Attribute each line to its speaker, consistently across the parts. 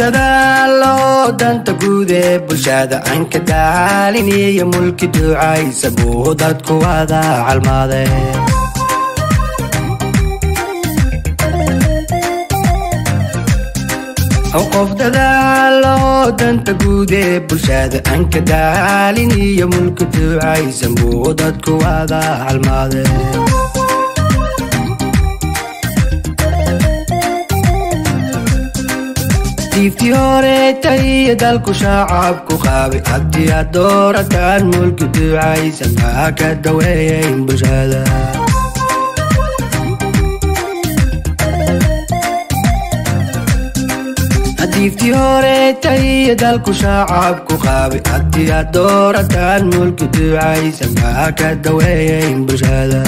Speaker 1: dadaalo danta guud ee bulshada aan ka daalin iyo mulki ducaysa buu dadku wada calmaade qof dadaalo danta guud ee bulshada aan ka daalin iyo mulki ducaysan buu dadku wada calmaade diiftii horeetay iyo dalku shacabku qaabay haddii aad doorataan mulki ducaysan maa ka daweeyayn bulshada diiftii horeetay iyo dalku shacabku qaabay haddii aad doorataan mulki ducaysan maa ka daweeyayn bulshada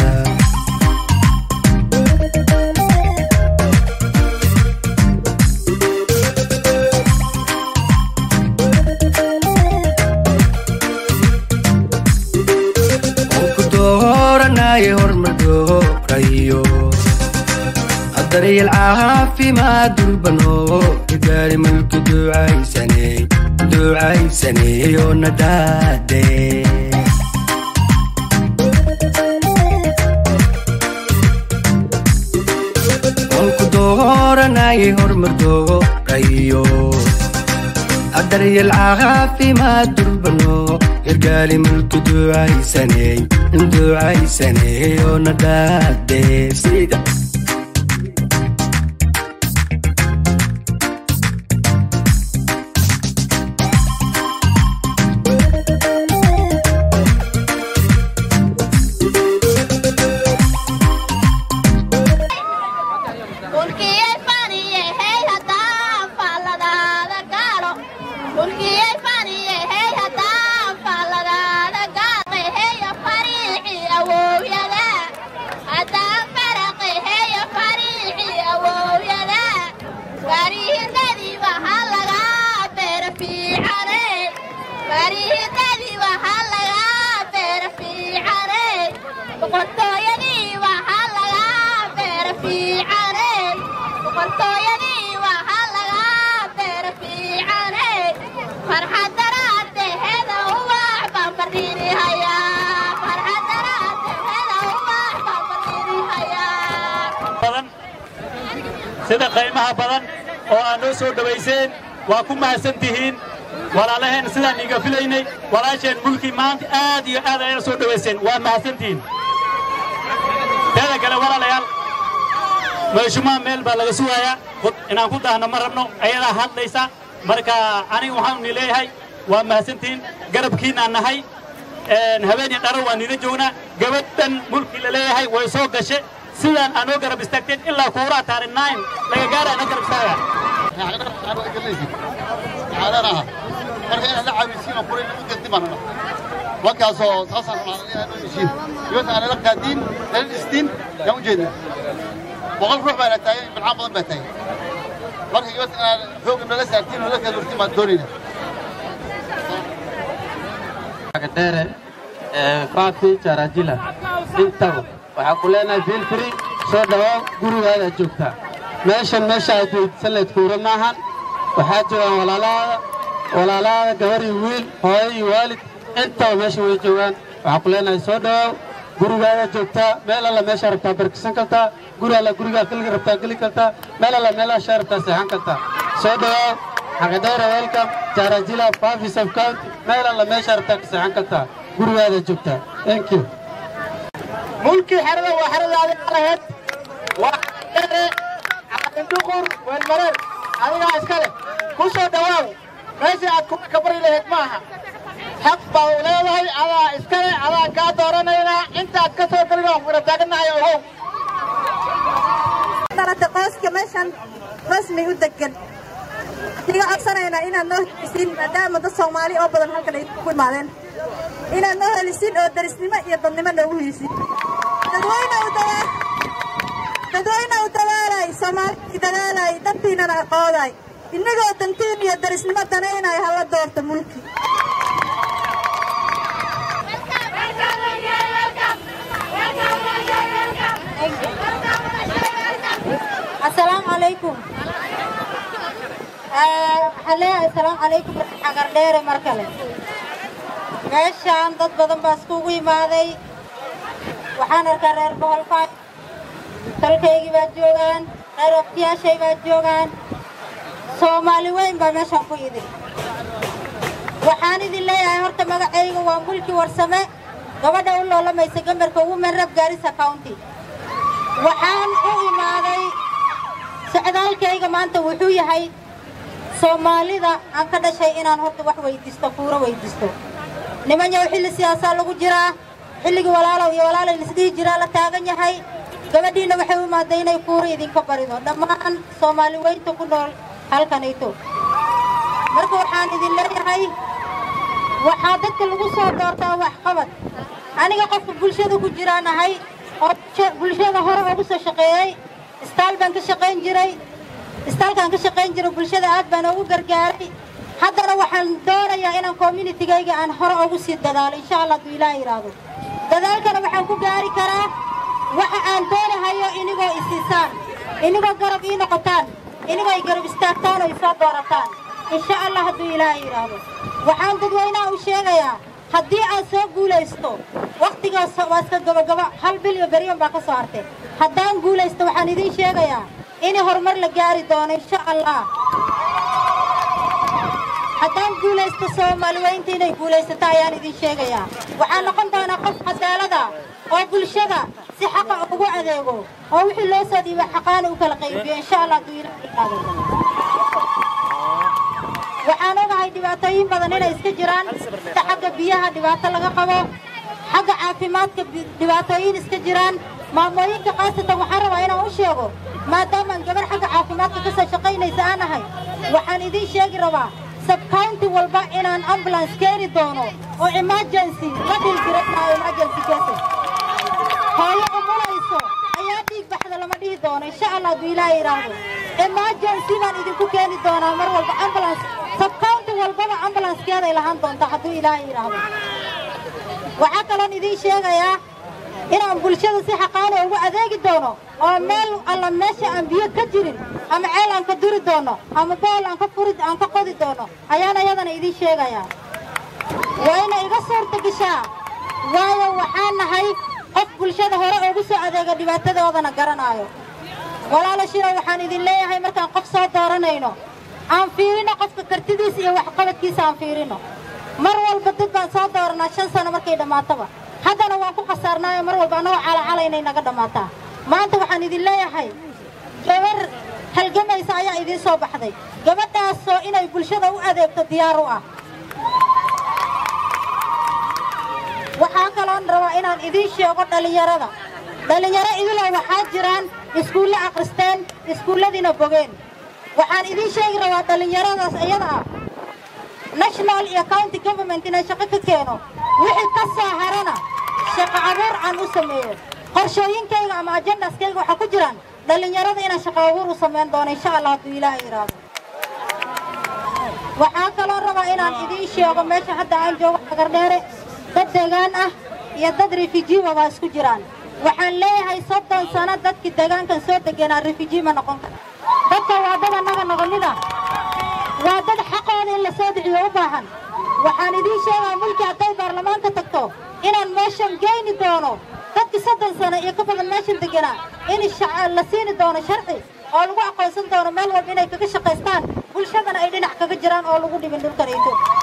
Speaker 1: dooranaye hormardoorayo daryeel caafimaad durbano igaari mulki ducaysane ducaysaneyo nadaade olku dooranaye hormardoorayo daryeel caafimaad durbano irgaali mulki ducaysane ducaysaneyo nadaade sida
Speaker 2: sida qaymaha badan oo aad noo soo dhowayseen waa ku mahadsan tihiin walaalaheen sidaan iiga filaynay walaasheen mulki maanta aad iyo aad ayana soo dhowayseen waa mahadsantihiin teeda kale walaalayaal meeshumaa meel baa laga sugayaa inaan ku daahno ma rabno ayadaa hadlaysa marka aniga waxaan ni leeyahay waa mahadsantihiin garabkiinaan nahay habeen iyo dharo waa nila joognaa gabadhan mulki la leeyahay way soo gashe sidaan aanoo garab istaagteen ilaa kuuraa taarin nine laga gaara ana garab istaaga
Speaker 3: caadanaha marka inaad la caawisiin oo kuray lagu daddimanana markaasoo saasaan rabnaa inaad u heshiin dibadda aan nala qaadiin nala dhistiin yaan u jeednaa boqol ruux baana taagan bilcaan badan baa taagan marka dibadda inaad xoogga nala saartiin oo la kala durtiin baan doonayna
Speaker 4: dheere faafi jarajila intago waxaa ku leenahay feel free soo dhawaaw gurigaada joogtaa meeshan meesha aad weydisan layd kuura maahan waxaa joogaan walaalaada walaalaada gabar iyo wiil hooyo iyo waalid intaba meesha way joogaan waxaa ku leenahay soo dhawaaw gurigaada joogtaa meel alla meeshaa rabtaa barkisan kartaa guri alla gurigaa geli rabtaa geli kartaa meel alla meelaashaa rabtaa seexan kartaa soo dhawaaw xaqadheera welcome jarajila faafi sub county meel alla meeshaa rabtaa ka seexan kartaa gurigaada joogtaa thank you
Speaker 5: mulkii xerada waa xeradaadi lahayd waa xeere caalindhuqur weelmareer adigaa iska leh ku soo dhawaaw meeshii aad kuma ka bari lahayd ma aha xaq baa u leedahay adaa iska leh adaa kaa dooranaynaa intaad ka soo gelin waan kula taagannahay ogow
Speaker 6: dhalata qoyska meeshan rasmi u degan iga codsanaynaa inaad noo helisiin maadaama dad soomaali oo badan halkan ay ku imaadeen inaad noo helisiin oo darisnimo iyo dadnimo noogu helisiin dadweyne u dadaa dadweyne u dadaalay soomaali dadaalay dantiinana aqooday innagoo dantiin iyo darisnimo danaynay hala doorta mulki
Speaker 7: السلام عليكم waxaan leeyahay asalaamu calaykum xagar dheere mar kale meeshaan dad badan baa iskugu imaaday waxaan arkaa reer boholfaa dalkaygii baa joogaan reer waqtiyaashay baa joogaan soomaali weyn baa meeshaan ku idin waxaan idin leeyahay horta magacayga waa mulki warsame gabadha u loolamaysa gamarka women rep gaarisa county waxaan u imaaday socdaalkayga maanta wuxuu yahay soomaalida aan ka dhashay inaan horta wax weydiisto kuuro weydiisto nimanyaw xilli siyaasaa lagu jiraa xilligii walaalow iyo walaalay lisdhihi jiraa la taagan yahay gabadhiinna waxay u imaaday inay kuuro idinka barido dhammaan soomaali weynta ku nool halkanayto marka waxaan idin leeyahay waxaa dadka lagu soo doortaa waxqabad aniga qofka bulshada ku jiraan ahay oo bulshada hore ugu soo shaqeeyey istaal baan ka shaqayn jiray istaalkaan ka shaqayn jiray bulshada aad baan ugu gargaaray haddana waxaan doonayaa inaan communitigayga aan hore ugu sii dadaalo insha allah hadduu ilaah yidhaahdo dadaalkana waxaan ku gaari karaa waxa aan doonahayo inigoo isiisaan inigoo garab ii noqotaan inigoo ay garab istaagtaan oo isoo doorataan insha allah hadduu ilaah yidhaahdo waxaan dadweynaha u sheegayaa haddii aan soo guulaysto wakhtigaas waa iska gabagaba hal bil iyo beryan baa ka soo hartay haddaan guulaysto waxaan idiin sheegayaa in horumar la gaari doono insha allah haddaan guulaysto soomaali weynta inay guulaysato ayaan idin sheegayaa waxaan noqon doonaa qof cadaalada oo bulshada si xaqa ugu adeego oo wixii loo soo dhiiba xaqaana u kala qaybiyo insha allah hadduu ilaah yidhaahdo waxaan ogahay dhibaatooyin badan inay iska jiraan sida xagga biyaha dhibaato laga qabo xagga caafimaadka dhibaatooyin iska jiraan maamooyinka khaasatan waxaan rabaa inaan u sheego maadaamaan gabar xagga caafimaadka ka soo shaqaynaysa aan ahay waxaan idiin sheegi rabaa sabcounty walba inaan ambulance keeni doono oo emergency la dhilgiranayo emergency cases hooyo umulayso ayaa dhiig baxda lama dhihi doono insha allah hadduu ilaaha yidhaahdo emergency baan idinku keeni doonaa mar walba ambulance sabcounty walbaba ambulancekeeday lahaan doontaa hadduu ilaaha yidhaahdo waxaa kaloon idiin sheegayaa inaan bulshada si xaqaana ugu adeegi doono oo meel alla meesha aan biyo ka jirin ama ceel aan ka duri doono ama bool aan ka furi aan ka qodi doono ayaan ayadana idiin sheegayaa waa ina iga suurta gashaa waayo waxaan nahay qof bulshada hore ugu soo adeega dhibaatadoodana garanaayo walaala shiro waxaan idin leeyahay markaan qof soo dooranayno aan fiirino qofka kartidiisa iyo waxqabadkiisa aan fiirino mar walba dad baan soo dooranaa shan sano markay dhammaatoba haddana waan ku khasaarnaayo mar walba annagoo calacala inay naga dhammaataa maanta waxaan idin leeyahay gabar halgamaysa ayaa idiin soo baxday gabadhaasoo inay bulshada u adeegto diyaar u ah waxaa kaloon rabaa inaan idiin sheego dhallinyarada dhallinyaro idilow waxaa jiraan iskuulle akhristeen iskuulladiina bogeen waxaan idiin sheegi rabaa dhallinyaradaas iyada ah national iyo county government inaan shaqo ka keeno wixii ka soo harana shaqo abuur aan u sameeyo qorshooyinkayga ama ajendaskayga waxaa ku jiraan dhallinyarada inaan shaqo abuur u samayn doono insha allah hadduu ilaaha yidhaahdo waxaa kaloo rabaa inaan idiin sheego meesha hadda aan joogo agardheere dad deegaan ah iyo dad refujiiba baa isku jiraan waxaan leeyahay soddon sano dadkii deegaankan soo degenaa refugii ma noqon kara dadka waa dad annaga naga mid ah waa dad xaqooda in la soo dhiciyo u baahan waxaan idiin sheegaa mulki hadday baarlamaanka tagto inaan meeshan geyni doono dadkii soddon sano iyo ka badan meeshan deganaa in la siini doono sharci oo lagu aqoonsan doono meel walba inay kaga shaqaystaan bulshadana ay dhinac kaga jiraan oo lagu dhibin dhulkanayto